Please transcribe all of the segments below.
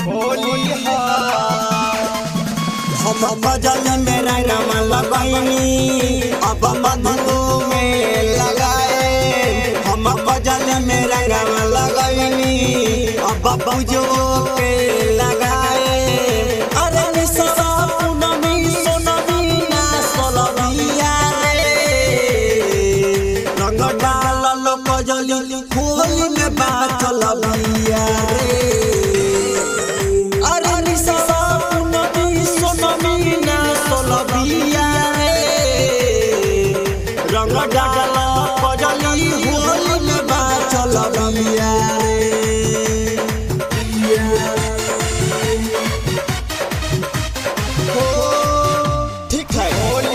हम बजल में रंगम लगैनी अब मधु में लगाए हम बजल में रंगम लगैनी अब बुझो के लगाए अरे निशा पूनमी सोनमी ना सोलबिया रे रंग डाल लो कजली होली में बाचल बिया रे अरे निशा पूनमी सोनमी ना सोलबिया रे रंग डाल कजली होली में बाचल बिया रे हो ठीक है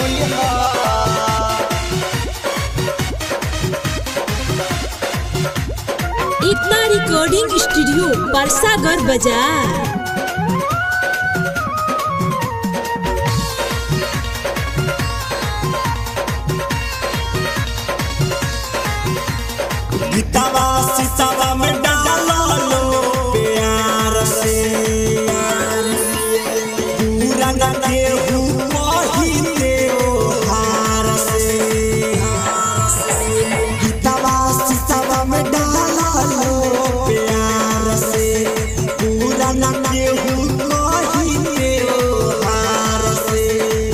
इतना रिकॉर्डिंग स्टूडियो परसागर बाजार गीतावा सीतावा में डाल लो प्यार से पूरा न केहू कही देओ हार से गीतावा सीतावा में डाल लो प्यार से पूरा न केहू कही देओ हार से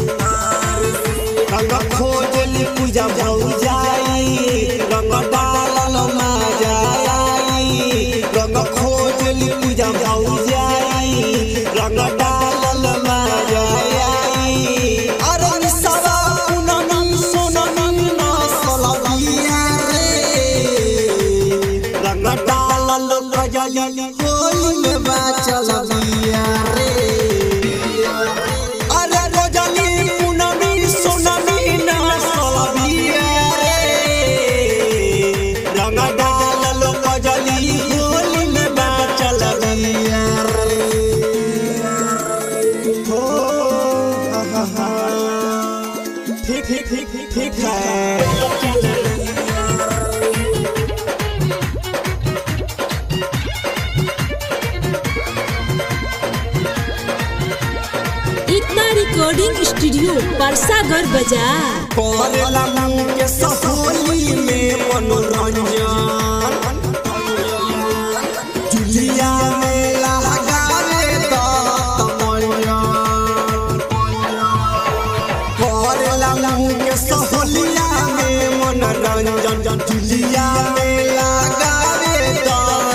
रंग खोजली पूजा भौ जाई रंग डालल मा जाई रंग खोजली पूजा भौ जाई रंग डालल मा जाई अरे निसवा पूनमी सोनमी ना सलबिया रे रंग डालल गजली होली में बाचल बिया रे अरे रोजनी पूनमी सोनमी ना सोलबिया रे रंग डाल लो कजली होली में बाचल बिया रे हो हा हा ठीक ठीक ठीक ठीक है इतना रिकॉर्डिंग स्टूडियो परसागर बाजार करेला मुंह के सहोली में मनोरंजन जुलिया में लगावे तो तमंजन करेला मुंह के सहोलिया में मनोरंजन जुलिया में लगावे तो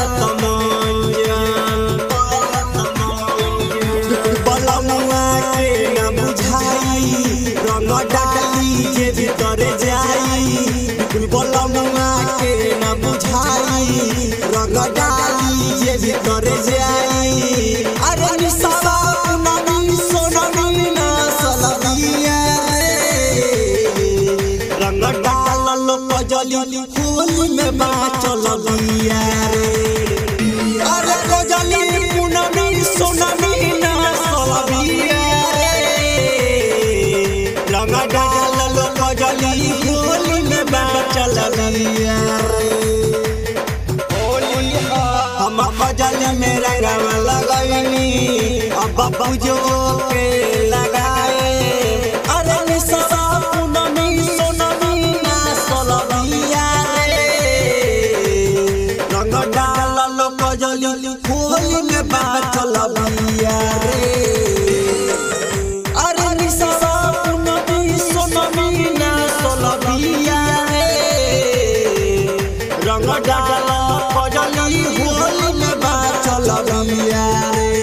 तमंजन बलमुआ के न बुझाई रंग डाली जे भीतर जाई बलमुआ के न बुझाई रंग डाली जे भीतर जाई अरे निसवा पूनमी सोनमी ना सलबिया रे रंग डाल लो कजली होली में बाचल बिया रे अरे कजली पूनमी सोनमी ना सलबिया रे रंग डाल लो कजली होली में बाचल बिया रे हम बजल में रंगवा लगैनी अब बुझो के लगाए अरे निशा पूनमी सोनमी ना सोलबिया रे रंग डाल लो कजली होली में बाचल बिया रे अरे निशा पूनमी सोनमी ना सोलबिया रे रंग डाल कजली होली में बाचल बिया रे